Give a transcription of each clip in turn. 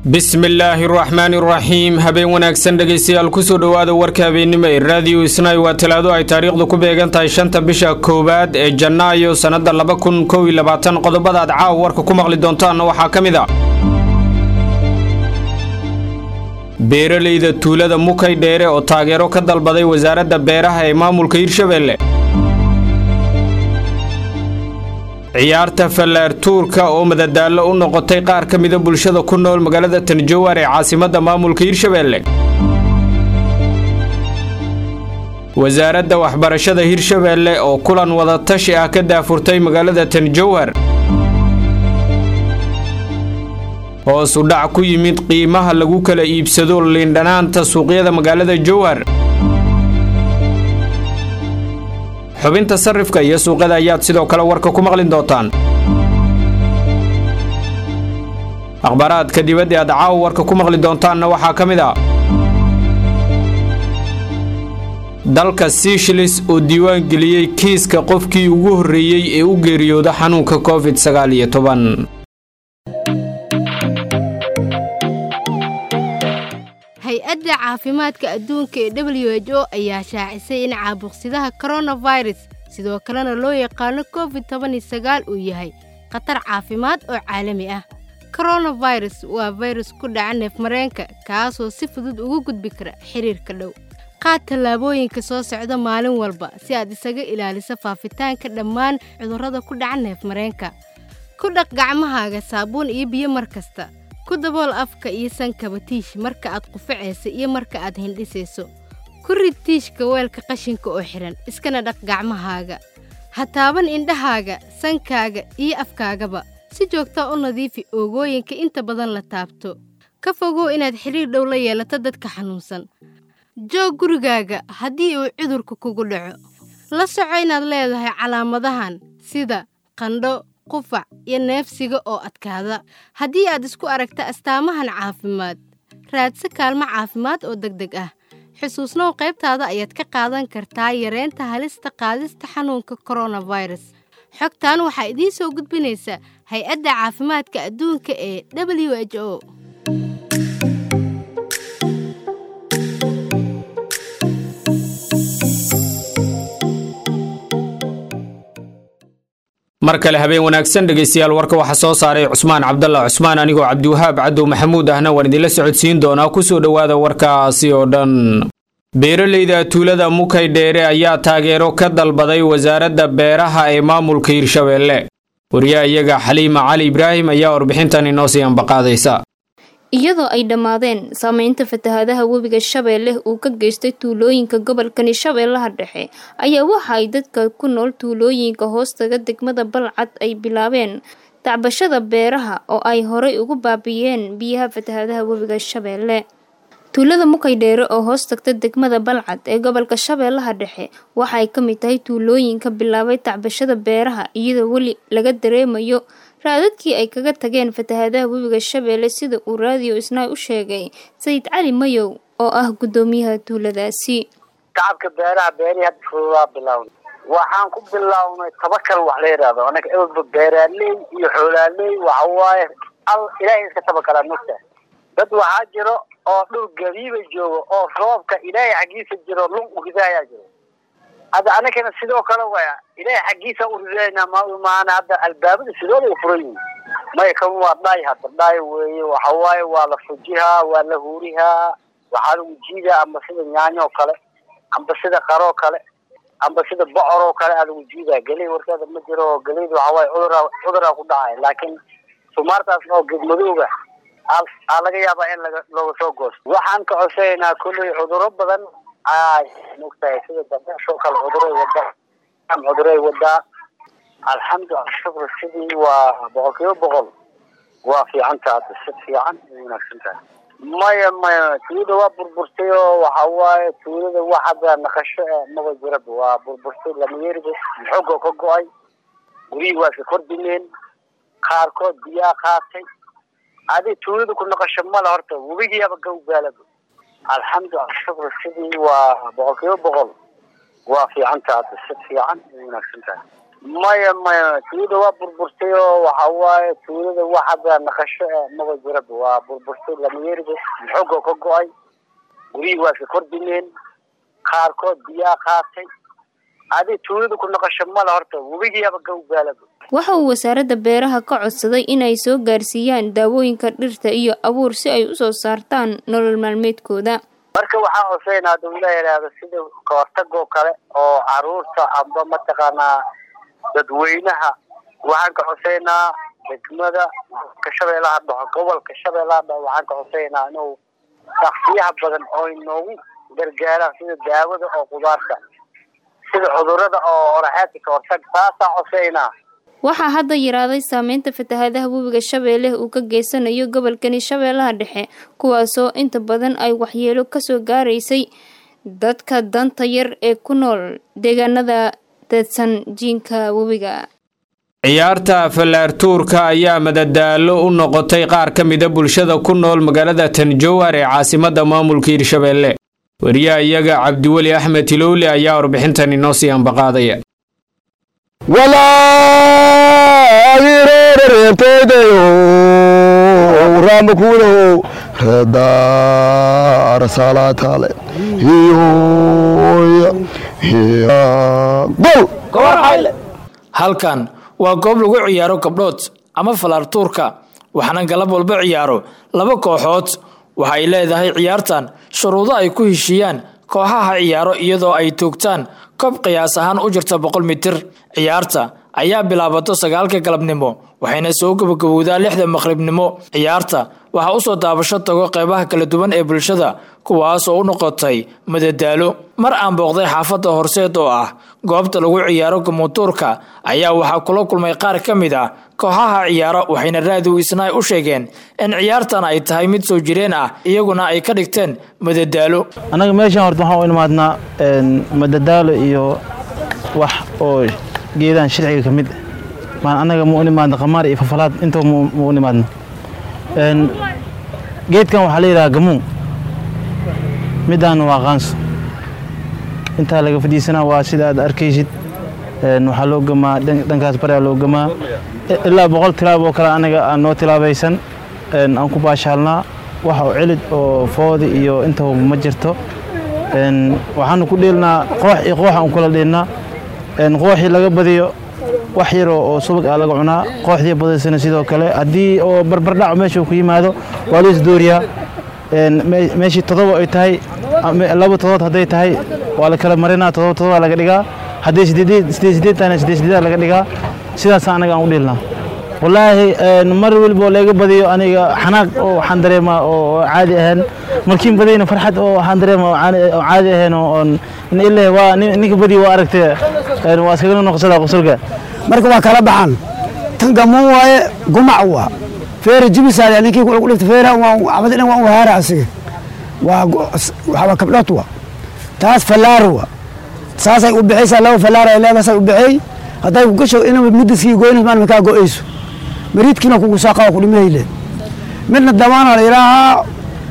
bismillaahi raxmaani raxiim habeen wanaagsan dhegaystayaal kusoo dhowaada warka habeennimo ee raadiyo isnay waa talaado ay taariikhdu ku beegan tahay shanta bisha koowaad ee janaayo sannada laba kun kow iyo labaatan qodobada aad caawa warka ku maqli doontaanna waxaa ka mid a beeralayda tuulada mukay dheere oo taageero ka dalbaday wasaaradda beeraha ee maamulka hirshabeelle ciyaarta fallaartuurka oo madadaallo u noqotay qaar ka mida bulshada ku nool magaalada tanjowar ee caasimadda maamulka hirshabeelle wasaaradda waxbarashada hirshabeelle oo kulan wadatashi ah ka daafurtay magaalada tanjowhar hoos u dhac ku yimid qiimaha lagu kala iibsado liindhanaanta suuqyada magaalada jowhar xubinta sarrifka iyo suuqada ayaad sidoo kale warka ku maqli doontaan akhbaaraadka dibadda aad caawa warka ku maqli doontaanna waxaa ka mid a dalka siishilis oo diiwaan geliyey kiiska qofkii ugu horreeyey ee u geeriyooda xanuunka covid sagaal iyo toban hay-adda caafimaadka adduunka ee w h o ayaa shaacisay in caabuqsidaha koronafirus sidoo kalena loo yaqaano covid tobaniyo sagaal uu yahay khatar caafimaad oo caalami ah koronafirus waa fayrus ku dhaca neefmareenka kaasoo si fudud ugu gudbi kara xiriirka dhow qaad tallaabooyinka soo socda maalin walba si aad isaga ilaaliso faafitaanka dhammaan cudurrada ku dhaca neefmareenka ku dhaq gacmahaaga saabuun iyo biyo mar kasta ku dabool afka iyo sankaba tiish marka aad qufacaysa iyo marka aad hindhisayso ku rid tiishka weelka qashinka oo xidhan iskana dhaq gacmahaaga ha taaban indhahaaga sankaaga iyo afkaagaba si joogtaa u nadiifi oogooyinka inta badan la taabto ka fogow inaad xidhiir dhow la yeelato dadka xanuunsan joog gurigaaga haddii uu cudurka kugu dhaco la soco inaad leedahay calaamadahan sida qandho qufac iyo neefsiga oo adkaada haddii aad isku aragta astaamahan caafimaad raadsa kaalmo caafimaad oo deg deg ah xusuusnow qaybtaada ayaad ka qaadan kartaa yareynta halista qaadista xanuunka koronafirus xogtan waxaa idiin soo gudbinaysa hay-adda caafimaadka adduunka ee w h o mar kale habeen wanaagsan dhegaystayaal warka waxaa soo saaray cusmaan cabdalla cusmaan anigoo cabdiwahaab cadow maxamuud ahna waan idinla socodsiin doonaa kusoo dhowaada warkaasi oo dhan beeralayda tuulada mukay dheere ayaa taageero ka dalbaday wasaaradda beeraha ee maamulka hirshabeelle wariyaha iyaga xaliima cali ibraahim ayaa warbixintan inoo sii ambaqaadaysa iyadoo ay dhammaadeen saameynta fatahaadaha webiga shabeelle uu ka geystay tuulooyinka gobolkani shabeellaha dhexe ayaa waxa ay dadka ku nool tuulooyinka hoostaga degmada balcad ay bilaabeen tacbashada beeraha oo ay horay ugu baabi'iyeen biyaha fatahaadaha webiga shabeelle tuulada mukay dheere oo hoos tagta degmada balcad ee gobolka shabeellaha dhexe waxa ay ka mid tahay tuulooyinka bilaabay tacbashada beeraha iyadoo weli laga dareemayo raadadkii ay kaga tageen fatahaadaha webiga shabeelle sida uu raadiyo isnaay u sheegay sayid cali mayow oo ah guddoomiyaha tuuladaasi shacabka beeraha beerihii hadda fududaa bilawnay waxaan ku bilownay tabakal wax la yidhaahdo anaga ewelba beeraaley iyo xoolaaley waxa waaye al ilaahay iska tabakalaa mogta dad waxaa jiro oo dhul gabiiba joogo oo roobka ilaahay xaggiisa jiro lun uridaayaa jiro hadda anagana sidoo kale waya ilaahay xaggiisa uridayna maana hadda albaabada sidooda u furan yihin maya kan waa dhaay hadda dhaay weeye waxa waaye waa la fujihaa waa la huurihaa waxaa lagu jiidaa amba sida yaanyo oo kale amba sida qaroo kale amba sida bocor oo kale aa lagu jiidaa geley warkeeda ma jiro geleyda waxa waaye cudura cuduraa ku dhacay laakiin sumaartaas oo gedmadooga aa laga yaabaa in laga looga soo goosto waxaan ka codsanaynaa kolley cuduro badan ay mogtahay sida dabasho kale cuduray wadaa cuduray wadaa alxamdu ashukr sidii waa boqol kiiba boqol waa fiicanta hadda si fiican ay wanaagsan tahay maya maya tuulada waa burburtay oo waxa waaye tuulada wax hadda naqasho e maba jiraba waa burburtay lamayeeriba xoogoo ka go-ay gurihii waa iska kordhimeen qaarkood biyaa qaatay adi tuulada ku naqasho male horta webigiiaba gawgaalaba alxamdu ashukr sidii waa boqol kiiba boqol waa fiicanta hadda si fiican ay wanaagsan tahay maya maya tuulada waa burburtay oo waxa waaye tuulada wax hadda naqasho eh maba jiraba waa burburtay lamayeeriba xoogoo ka go-ay gurihii waa iska kordhimeen qaarkood biyaa qaatay adi tuulada ku naqasho male horta webigiiaba gawgaalaba waxa uu wasaaradda beeraha ka codsaday inay soo gaarsiiyaan daawooyinka dhirta iyo abuur si ay usoo saartaan nolol maalmeedkooda marka waxaan coseynaa haduu ila yidhaahdo sida kahortagoo kale oo caruurta amba mataqaanaa dadweynaha waxaan ka coseynaa degmada ka shabeellaha dhaxo gobolka shabeellaha dhaxo waxaan ka coseynaa inuu shaksiyaha badan oo inoogu gargaaraan sida daawada oo qudaarta sida cudurada oo oraxeedka ka hortag saasaan coseynaa waxaa hadda yaraaday saameynta fatahaadaha webiga shabeelle uu ka geysanayo gobolkani shabeellaha dhexe kuwaasoo inta badan ay waxyeelo kasoo gaaraysay dadka danta yar ee ku nool deegaanada deedsan jiinka webiga ciyaarta fallaartuurka ayaa madadaalo u noqotay qaar ka mida bulshada ku nool magaalada tanjowhar ee caasimada maamulka hirshabeelle wariyaha iyaga cabdiweli axmed tilowle ayaa warbixintan inoo sii ambaqaadaya raamakuudahow reedaarasaalaataale halkan waa goob lagu ciyaaro gabdhood ama falaartuurka waxaana galab walba ciyaaro laba kooxood waxa ay leedahay ciyaartan shuruudo ay ku heshiiyaan kooxaha ciyaaro iyadoo ay toogtaan koob qiyaas ahaan u jirta boqol mitir ciyaarta ayaa bilaabato sagaalka galabnimo waxayna soo gabagabowdaa lixda maqribnimo ciyaarta waxaa usoo daabasho tago qeybaha kala duwan ee bulshada kuwaas oo u noqotay madadaalo mar aan booqday xaafadda horseed oo ah goobta lagu ciyaaro gamuutuurka ayaa waxaa kula kulmay qaar ka mid ah kooxaha ciyaaro waxayna raadiw isnaay u sheegeen in ciyaartan ay tahay mid soo jireen ah iyaguna ay ka dhigteen madadaalo annaga meeshaan horta waxaan u imaadnaa madadaalo iyo wax oo geedahan sharciga ka mid maan annaga mu u nimaadna qamaar iyo fafalaad intaba mu u nimaadna geedkan waxaa la yidhaha gamuun midaan waa qaanso intaa laga fadhiisanaa waa sida aad arkaysid waxaa loo gamaa dhankaas baraa loo gamaa ilaa boqol tilaab oo kale anaga aan noo tilaabaysan aan ku baashaalnaa waxa oo celid oo foodi iyo intaba ma jirto waxaanu ku dheelnaa qoox iyo qoox aan kula dheelnaa qooxii laga badiyo wax yaroo oo subag ah laga cunaa qooxdii badaysana sidoo kale haddii oo barbardhac meesha ku yimaado waa la isdooriyaa meeshii todoba ay tahay laba todobaad hadday tahay waa la kala marinaa todoba todoba laga dhigaa hadday sideed sideed tahayna sideed sideed laga dhigaa sidaasa anaga aan u dheelnaa wallaahi mar walbo laga badiyo aniga xanaaq oo waxaan dareemaa oo caadi ahayn markiin badiyna farxad oo waxaan dareemaa oo caadi ahayn oo ilaahi waa ninka badiyo waa aragtee waa iskaga noqosadaa qosolka marka waa kala baxaan tan gamuun waaye gumac waa feere jibisaale ninkii ku dhigta feere abad dhan waa u haara asiga waa waxaa kabdhot waa taas fallaar waa saasay u bixaysaa laba fallaar ay leedahay say u bixay hadday ku gasho inaba midiskii goynas maalma kaa go'ayso mariidkiina kugu saaqa ku dhimayle midna damaana la yidhaahaa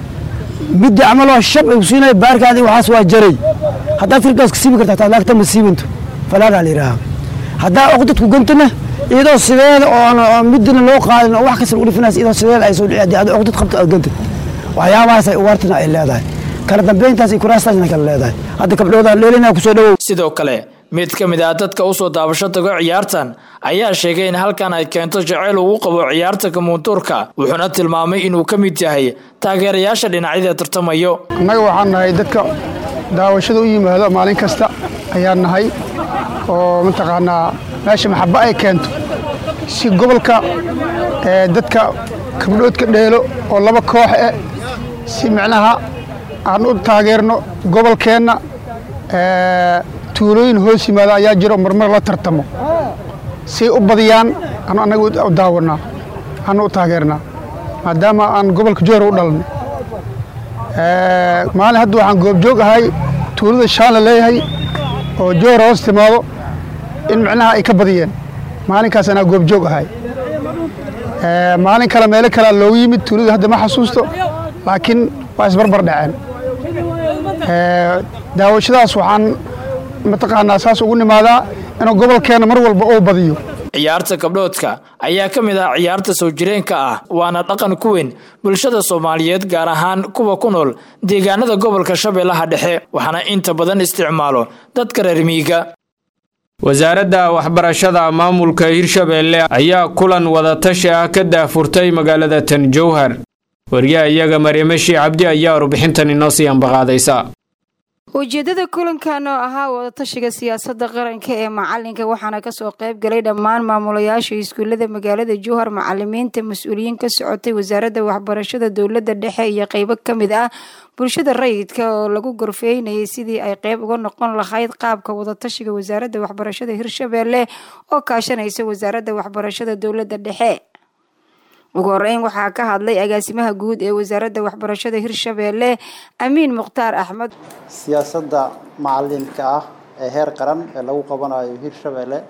midda camaloo shab ay ku siinaya baarkaadi waxaas waa jaray haddaad firgaas ka siibi kartaa taa laagta ma siibanto falaaraa la yidhaahaa haddaa oqdad ku gantana iyadoo sideeda oo midina loo qaadin oo wax kasta lagu dhifinays iyadoo sideeda ay soo dhici haddii aad oqdad qabto aad gantad waxyaabahaas ay ugaartana ay leedahay kala dambeyntaas iyo kuraastaasna kala leedahay hadda kabdhoodaan dheelinaa kusoo dhawow sidoo kale mid ka mid ah dadka usoo daabasho tago ciyaartan ayaa sheegay in halkan ay keento jaceyl ugu qabo ciyaarta kamuuntuurka wuxuuna tilmaamay inuu ka mid yahay taageerayaasha dhinacyada tartamayo annaga waxaan nahay dadka daawashada u yimaado maalin kasta ayaan nahay oo mataqaanaa meesha maxaba ay keento si gobolka dadka kabdhoodka dheelo oo laba koox eh si micnaha aan u taageerno gobolkeenna tuulooyin hoos yimaada ayaa jiro marmar la tartamo say u badiyaan anu annaga u daawanaa anu u taageernaa maadaama aan gobolka joor u dhalanay maalin hadda waxaan goobjoog ahay tuulada shaan la leeyahay oo joor hoos timaado in micnaha ay ka badiyeen maalinkaas anaa goobjoog ahay maalin kale meelo kalea loogu yimid tuulada hadda ma xasuusto laakiin waa isbarbar dhaceen daawashadaas waxaan mataqaanaa saas ugu nimaadaa inuu gobolkeena mar walba uu badiyo ciyaarta gabdhoodka ayaa ka mid ah ciyaarta soo jireenka ah waana dhaqan ku weyn bulshada soomaaliyeed gaar ahaan kuwa ku nool deegaanada gobolka shabeellaha dhexe waxaana inta badan isticmaalo dadka reer miiga wasaaradda waxbarashada maamulka hirshabeelle ayaa kulan wadatashi ah ka daahfurtay magaalada tan jowhar wariyaha iyaga mariimashi cabdi ayaa warbixintan inoo sii ambaqaadaysa ujeedada kulankan oo ahaa wadatashiga siyaasadda qaranka ee macalinka waxaana kasoo qayb galay dhammaan maamulayaasha iskuullada magaalada jowhar macalimiinta mas-uuliyiin ka socotay wasaaradda waxbarashada dowladda dhexe iyo qeybo ka mid ah bulshada rayidka oo lagu gorfeynayay sidii ay qeyb uga noqon lahayd qaabka wadatashiga wasaaradda waxbarashada hirshabeelle oo kaashanaysa wasaaradda waxbarashada dowladda dhexe ugu horeyn waxaa ka hadlay agaasimaha guud ee wasaaradda waxbarashada hirshabeelle amiin mukhtaar axmed siyaasadda macalinka ah ee heer qaran ee lagu qabanayo hirshabeelle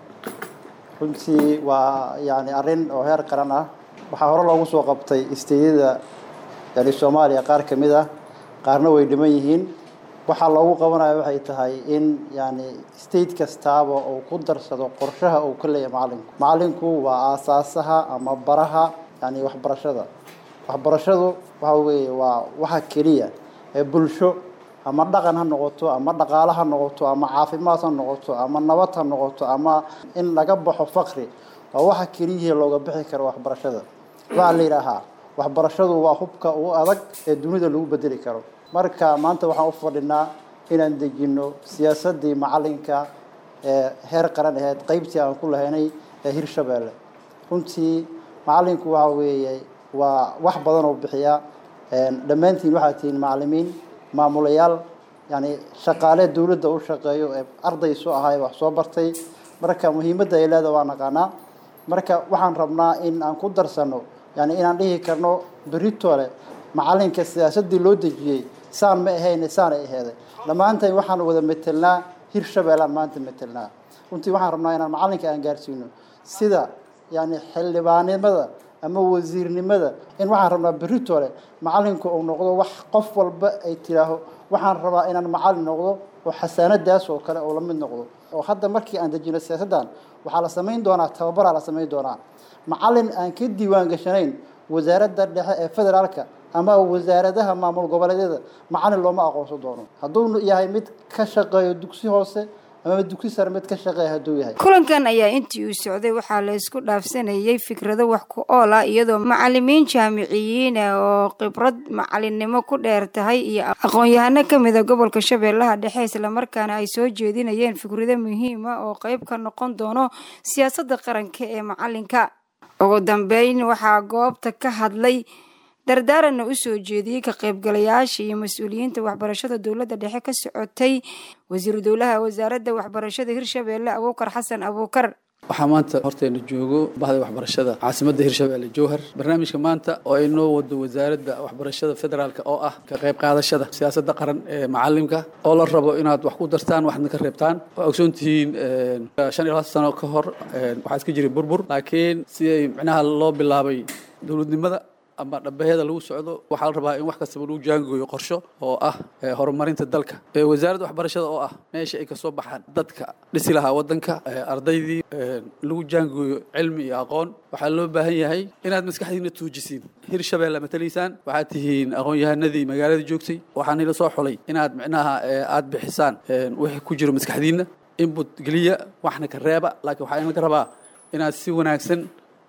runtii waa yani arrin oo heer qaran ah waxaa hore loogu soo qabtay isteedyada yani soomaaliya qaar ka mid ah qaarna way dhiman yihiin waxaa loogu qabanayo waxay tahay in yani state kastaaba uu ku darsado qorshaha uu ka leeyahay macalinku macalinku waa aasaasaha ama baraha yani waxbarashada waxbarashadu waxa weeye waa waxa keliya ee bulsho ama dhaqan ha noqoto ama dhaqaale ha noqoto ama caafimaad ha noqoto ama nabad ha noqoto ama in laga baxo fakri waa waxa keliyihii looga bixi karo waxbarashada waxaa la yidhaahaa waxbarashadu waa hubka ugu adag ee dunida lagu bedeli karo marka maanta waxaan u fadhinaa inaan dejino siyaasadii macalinka ee heer qaran aheyd qeybtii aan ku lahaynay ee hirshabeelle runtii macalinku waxa weeye waa wax badan oo bixiya dhammaantiin waxaad tihiin macalimiin maamulayaal yani shaqaale dowladda u shaqeeyo ee arday soo ahaay wax soo bartay marka muhiimadda ay leedaha waa naqaanaa marka waxaan rabnaa in aan ku darsano yani inaan dhihi karno beritole macalinka siyaasadii loo dejiyey saan ma ahayn saan ay aheeday dhammaantan waxaan wada metelnaa hirshabeellaan maanta metelnaa runtii waxaan rabnaa inaan macalinka aan gaarsiino sida yani xildhibaanimada ama wasiirnimada in waxaan rabnaa beritole macalinku uu noqdo wax qof walba ay tiraaho waxaan rabaa inaan macalin noqdo oo xasaanadaas oo kale oo la mid noqdo oo hadda markii aan dejino siyaasaddan waxaa la samayn doonaa tababaraa la samayn doonaa macalin aan ka diiwaan gashanayn wasaaradda dhexe ee federaalka ama wasaaradaha maamul goboleedyada macalin looma aqoonsan doono hadduu yahay mid ka shaqeeyo dugsi hoose ama dugsi sare mid ka shaqeeya hadduu yahay kulankan ayaa intii uu socday waxaa la isku dhaafsanayay fikrado wax ku ool ah iyadoo macalimiin jaamiciyiina oo khibrad macalinimo ku dheer tahay iyo aqoon-yahano ka mida gobolka shabeellaha dhexe islamarkaana ay soo jeedinayeen fikrado muhiima oo qeyb ka noqon doono siyaasadda qaranka ee macalinka ugu dambeyn waxaa goobta ka hadlay dardaaranna u soo jeediyey ka qaybgalayaasha iyo mas-uuliyiinta waxbarashada dowladda dhexe ka socotay wasiiru dowlaha wasaaradda waxbarashada hirshabeelle abuukar xasan abuukar waxaa maanta horteena joogo bahda waxbarashada caasimadda hirshabeelle jowhar barnaamijka maanta oo ay noo wado wasaaradda waxbarashada federaalk oo ah ka qayb qaadashada siyaasadda qaran ee macalimka oo la rabo inaad wax ku dartaan waxna ka reebtaan waa ogsoon tihiin shan iyo labaatan sano ka hor waxaa iska jiray burbur laakiin si ay micnaha loo bilaabay dowladnimada ama dhabaheeda lagu socdo waxaa la rabaa in wax kastaba lagu jaangooyo qorsho oo ah horumarinta dalka wasaaradda waxbarashada oo ah meesha ay kasoo baxaan dadka dhisi lahaa wadanka ardaydii lagu jaangooyo cilmi iyo aqoon waxaa loo baahan yahay inaad maskaxdiina tuujisiin hirshabeelle matalaysaan waxaad tihiin aqoon-yahanadii magaalada joogtay waxaan ila soo xulay inaad micnaha aad bixisaan wixii ku jiro maskaxdiina input geliya waxna ka reeba laakiin waxaa inlaga rabaa inaad si wanaagsan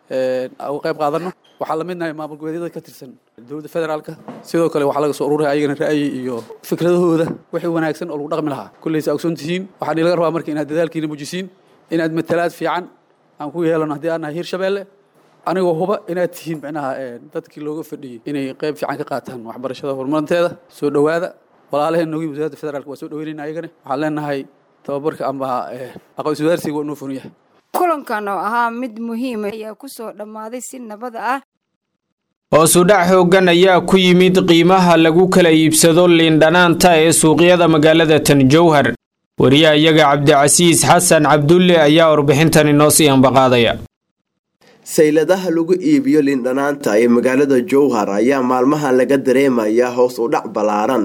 uga qayb qaadano waxaa la midnahay maamul goboleedyada ka tirsan dowladda federaalka sidoo kale waxaa laga soo ururaya ayagana ra'yi iyo fikradahooda wixii wanaagsan oo lagu dhaqmi lahaa kulleysa ogsoon tihiin waxaan ilaga rabaa marka inaad dadaalkiina mujisiin inaad matalaad fiican aan ku yeelano haddii aan nahay hirshabeelle anigoo huba inaad tihiin micnaha dadkii looga fadhiyey inay qayb fiican ka qaataan waxbarashada horumarinteeda soo dhowaada walaalaheen nogi wasaaradda federaalka waa soo dhaweynayna ayagana waxaan leenahay tababarka ama aqoonsi wadaarsiga waa noo fun yahay kulankan oo ahaa mid muhiima ayaa ku soo dhammaaday si nabada ah hoosudhac xooggan ayaa ku yimid qiimaha lagu kala iibsado liindhanaanta ee suuqyada magaalada tan jowhar wariyaha iyaga cabdicasiis xasan cabdulle ayaa warbixintan inoo sii ambaqaadaya sayladaha lagu iibiyo liindhanaanta ee magaalada jowhar ayaa maalmahan laga dareemayaa hoos u dhac ballaaran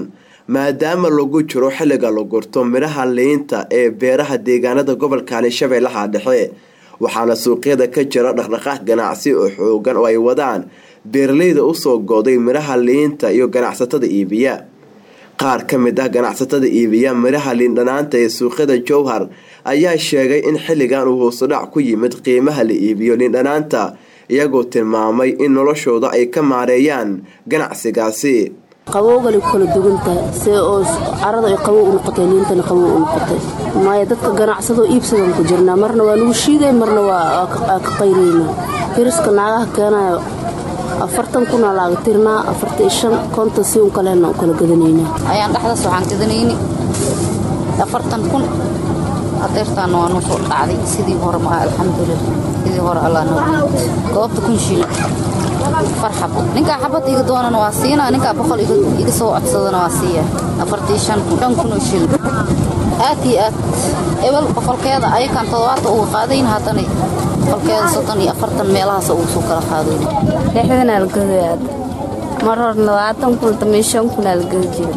maadaama lagu jiro xilliga la gurto midhaha liinta ee beeraha deegaanada gobolkani shabeellaha dhexe waxaana suuqyada ka jira dhaqdhaqaaq ganacsi oo xoogan oo ay wadaan beeraleyda usoo goday midhaha liinta iyo ganacsatada iibiya qaar ka mid ah ganacsatada iibiya midhaha liindhanaanta ee suuqyada jowhar ayaa sheegay in xilligan uu hoosudhac ku yimid qiimaha la iibiyo liindhanaanta iyagoo tilmaamay in noloshooda ay ka maareeyaan ganacsigaasi qabowgali kala duwan tahay see oo carada ay qabow u noqotay liintana qabow u noqotay maayo dadka ganacsadoo iibsadan ku jirnaa marna waa nagu shiiday marna waa ka qayraynaa firiska naagaha keenayo afartan kuna laaga tirnaa afartan shan konton si un kalena u kala gadanaynaa ayaan dhexdaas waxaan gadanayni afartan kun adeertaana waa noo soo dhacday sidii hore maaha alxamdulilah sidii hore allah noo goobta kun shilin afar xabo ninkaa xabad iga doonana waa siinaa ninkaa boqol iga soo codsadana waa siiya afartii shan kun shan kun oo shilin aad iyo aad ebel boqolkeeda ayakaan toddobaatan uga qaadayn haddana boqolkeeda soddon iyo afartan meelahaas ugu soo kala qaadayn lixdan algadaad mar hor labaatan kun damay shan kun algada jira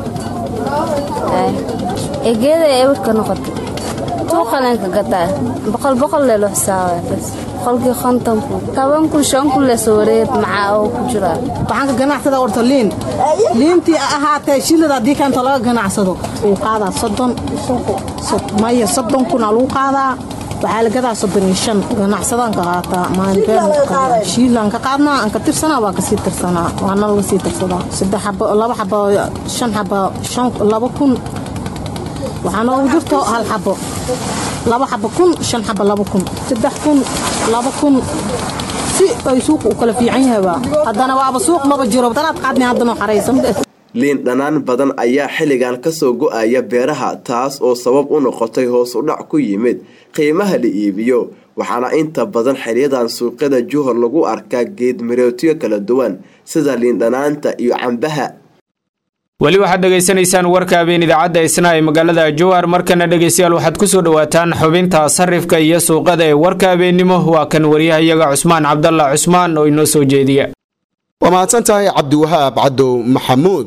egeeda ebarka noqotay tuuqalenka gadaa boqol boqol leelo xisaabay bas boqolkii konton kun toban kun shan kun leesoo wareed macaa oo ku jiraa waxaan ka ganacsada orta liin liintii ahaatee shilada haddii kaanta laga ganacsado wuu qaadaa soddon maya soddon kunaa lagu qaadaa waxaa la gadaa soddon iyo shan ganacsadaan ka qaataa maalin shiilaan ka qaadnaa aan ka tirsanaa waa kasii tirsanaa waana laga sii tirsadaa saddex xabo laba xabo shan xabo shan laba kun waxaa noogu jirto hal xabo laba xabo kun shan xabo laba kun saddex kun laba kun si ay suuqa u kala fiican yahayba haddana waaba suuq maba jiro dalaad qaadni haddana xaraysan liin dhanaan badan ayaa xilligan kasoo go-aya beeraha taas oo sabab u noqotay hoos u dhac ku yimid qiimaha la iibiyo waxaana inta badan xilyadan suuqyada juhor lagu arkaa geed mirootyo kala duwan sida liindhanaanta iyo cambaha weli waxaad dhegaysanaysaan warka habeen idaacadda isna ee magaalada jowhar markana dhegaystayaal waxaad ku soo dhowaataan xubinta sarifka iyo suuqada ee warka habeennimo waa kan waryahayaga cusmaan cabdalla cusmaan oo inoo soo jeediya waa mahadsan tahay cabdiwahaab cadow maxamuud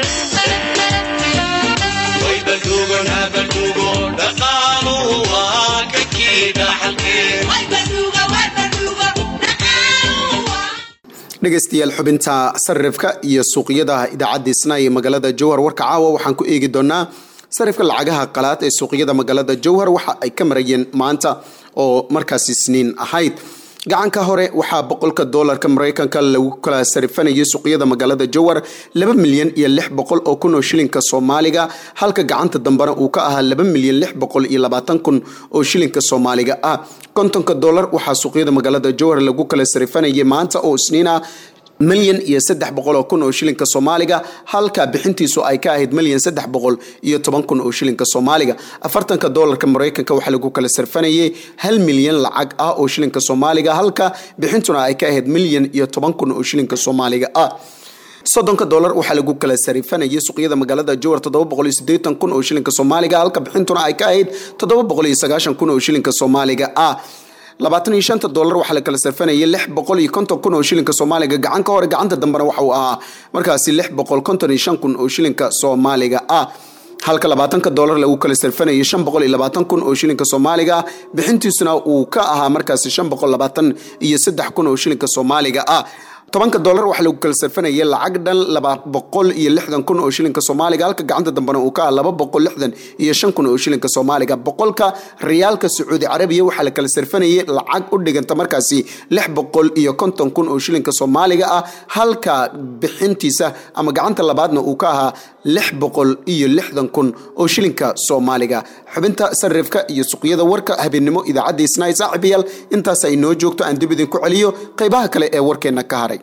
dhegaystayaal xubinta sarifka iyo suuqyada idaacadda isna ee magaalada jowhar warka caawa waxaan ku eegi doonaa sarifka lacagaha qalaad ee suuqyada magaalada jowhar waxa ay ka marayeen maanta oo markaas isniin ahayd gacanka hore waxaa boqolka doolarka maraykanka lagu kala sarifanayay suuqyada magaalada jowhar laba milyan iyo lix boqol oo kun oo shilinka soomaaliga halka gacanta dambena uu ka ahaa laba milyan lix boqol iyo labaatan kun oo shilinka soomaaliga ah kontonka doolar waxaa suuqyada magaalada jowhar lagu kala sarifanayay maanta oo isniin ah milyan iyo saddex boqol oo kun oo shilinka soomaaliga halka bixintiisu ay ka ahayd milyan saddex boqol iyo toban kun oo shilinka soomaaliga afartanka doolarka maraykanka waxaa lagu kala sarfanayay hal milyan lacag ah oo shilinka soomaaliga halka bixintuna ay ka ahayd milyan iyo toban kun oo shilinka soomaaliga ah soddonka doolar waxaa lagu kala sarifanayay suuqyada magaalada jowhar toddoba boqol iyo siddeetan kun oo shilinka soomaaliga halka bixintuna ay ka ahayd toddoba boqol iyo sagaashan kun oo shilinka soomaaliga ah labaatan iyo shanta doolar waxaa la kala sarfanayay lix boqol iyo konton kun oo shilinka soomaaliga gacan ka hore gacanta dambena waxa uu ahaa markaasi lix boqol konton iyo shan kun oo shilinka soomaaliga ah halka labaatanka doolar lagu kala sarfanayay shan boqol iyo labaatan kun oo shilinka soomaaliga bixintiisuna uu ka ahaa markaasi shan boqol labaatan iyo saddex kun oo shilinka soomaaliga ah tobanka doolar waxaa lagu kala sarfanayay lacag dhan laba boqol iyo lixdan kun oo shilinka soomaaliga halka gacanta dambena uu ka ah laba boqol lixdan iyo shan kun oo shilinka soomaaliga boqolka riyaalka sacuudi carabiya waxaa la kala sarfanayay lacag u dhiganta markaasi lix boqol iyo konton kun oo shilinka soomaaliga ah halka bixintiisa ama gacanta labaadna uu ka ahaa lix boqol iyo lixdan kun oo shilinka soomaaliga xubinta sarifka iyo suqyada warka habeennimo idaacadda isnaay saaxiibayaal intaas ay noo joogto aan dib idinku celiyo qaybaha kale ee warkeenna ka haray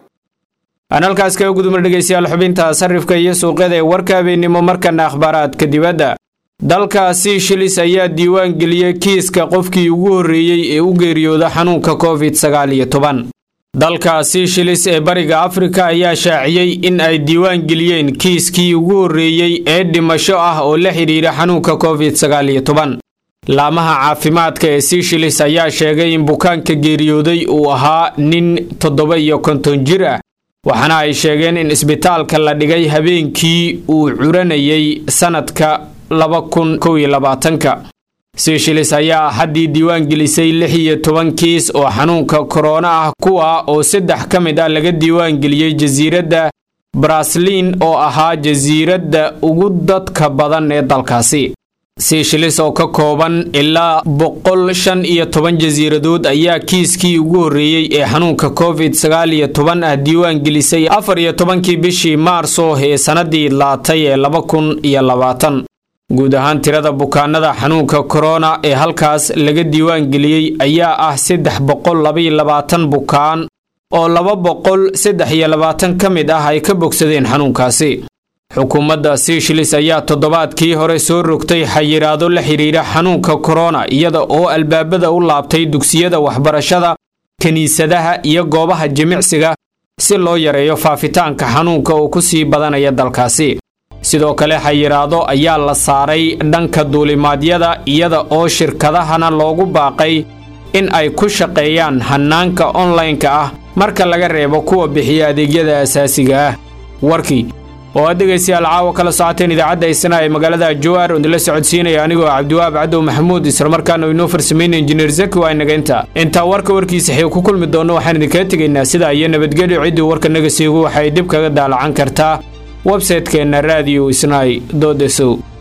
aan halkaas kaga gudubna dhegaystayaal xubinta sarifka iyo suuqyada ee warka habeennimo markana akhbaaraadka dibadda dalkaasi shilis ayaa diiwaan geliyey kiiska qofkii ugu horreeyey ee u geeriyooda xanuunka covid sagaal iyo toban dalkaasi shilis ee bariga afrika ayaa shaaciyey in ay diiwaan geliyeen kiiskii ugu horreeyey ee dhimasho ah oo la xidhiidha xanuunka covid sagaal iyo toban laamaha caafimaadka ee sishilis ayaa sheegay in bukaanka geeriyooday uu ahaa nin toddoba iyo konton jir ah waxaana ay sheegeen in isbitaalka la dhigay habeenkii uu curanayay sannadka laba kun kow iyo labaatanka seeshilis ayaa haddii diiwaan gelisay lix iyo toban kiis oo xanuunka korona ah kuwa oo saddex ka mid ah laga diiwaan geliyey jasiiradda brasliin oo ahaa jasiiradda ugu dadka badan ee dalkaasi seeshilis oo ka kooban ilaa boqol shan iyo toban jasiiradood ayaa kiiskii ugu horreeyey ee xanuunka covid sagaal iyo toban ah diiwaan gelisay afar iyo tobankii bishii maarso ee sannadii laatay ee laba kun iyo labaatan guud ahaan tirada bukaanada xanuunka korona ee halkaas laga diiwaan geliyey ayaa ah saddex boqol labaiyo labaatan bukaan oo laba boqol saddex iyo labaatan ka mid ah ay ka bogsadeen xanuunkaasi xukuumadda seeshilis ayaa toddobaadkii hore soo rogtay xayiraado la xidhiidha xanuunka korona iyada oo albaabada u laabtay dugsiyada waxbarashada kiniisadaha iyo goobaha jimicsiga si loo yareeyo faafitaanka xanuunka oo ku sii badanaya dalkaasi sidoo kale xayiraado ayaa la saaray dhanka duulimaadyada iyada oo shirkadahana loogu baaqay in ay ku shaqeeyaan hannaanka onlaynka ah marka laga reebo kuwa bixiya adeegyada asaasiga ah warkii oo aad dhegaystayaal caawa kala socoteen idaacadda isna ee magaalada jawaar oo idinla socodsiinaya anigoo cabdiwaab cadow maxamuud islamarkaana inoo farsameynaya injineer zaki waa inaga inta intaa warka warkiisa xii ku kulmi doonno waxaan idinkaga tegaynaa sidaa iyo nabadgelyo ciddii warka naga siigu waxay dib kaga daalacan kartaa websaytekeenna radio isnai dodesow